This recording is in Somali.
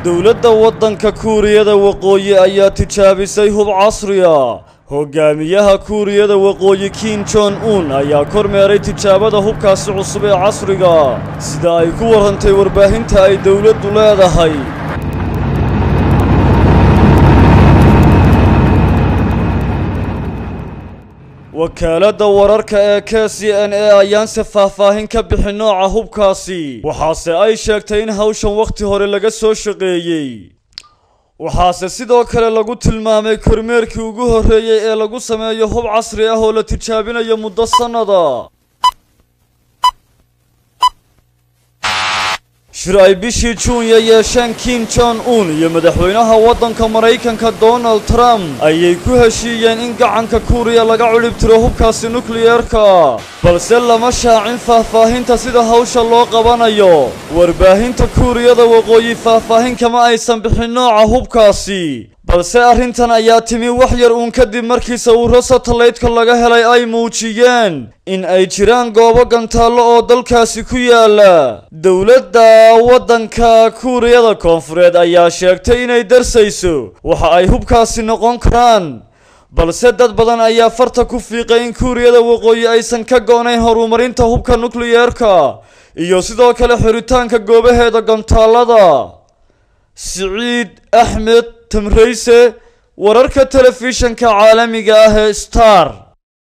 dowladda waddanka kuuriyada waqooyi ayaa tijaabisay hub casriya hogaamiyaha kuuriyada waqooyi kim jon un ayaa kormeeray tijaabada hubkaasi cusub ee casriga sida ay ku warrantay warbaahinta ay dowladdu leedahay wakaaladda wararka ee k c n a ayaanse faahfaahin ka bixin nooca hubkaasi waxaase ay sheegtay in hawshan wakhti hore laga soo shaqeeyey waxaase sidoo kale lagu tilmaamay kormeerkii ugu horreeyey ee lagu sameeyo hub casri ah oo la tijaabinayo muddo sannada shir ay bishii juunya yeesheen kim jon un iyo madaxweynaha waddanka maraykanka donald trump ayay ku heshiiyeen in gacanka kuuriya laga cudhib tiro hubkaasi nukliyeerka balse lama shaacin faahfaahinta sida hawsha loo qabanayo warbaahinta kuuriyada waqooyi faahfaahin kama aysan bixin nooca hubkaasi balse arrintan ayaa timi wax yar uun kadib markii sawirro satellite-ka laga helay ay muujiyeen in ay jiraan goobo gantaallo oo dalkaasi ku yaala dowladda waddanka kuuriyada koonfureed ayaa sheegtay inay darsayso waxa ay hubkaasi noqon karaan balse dad badan ayaa farta ku fiiqay in kuuriyada waqooyi aysan ka go-nayn horumarinta hubka nukliyeerka iyo sidoo kale xiritaanka goobaheeda gantaallada siciid axmed tamrayse wararka telefishanka caalamiga ah ee star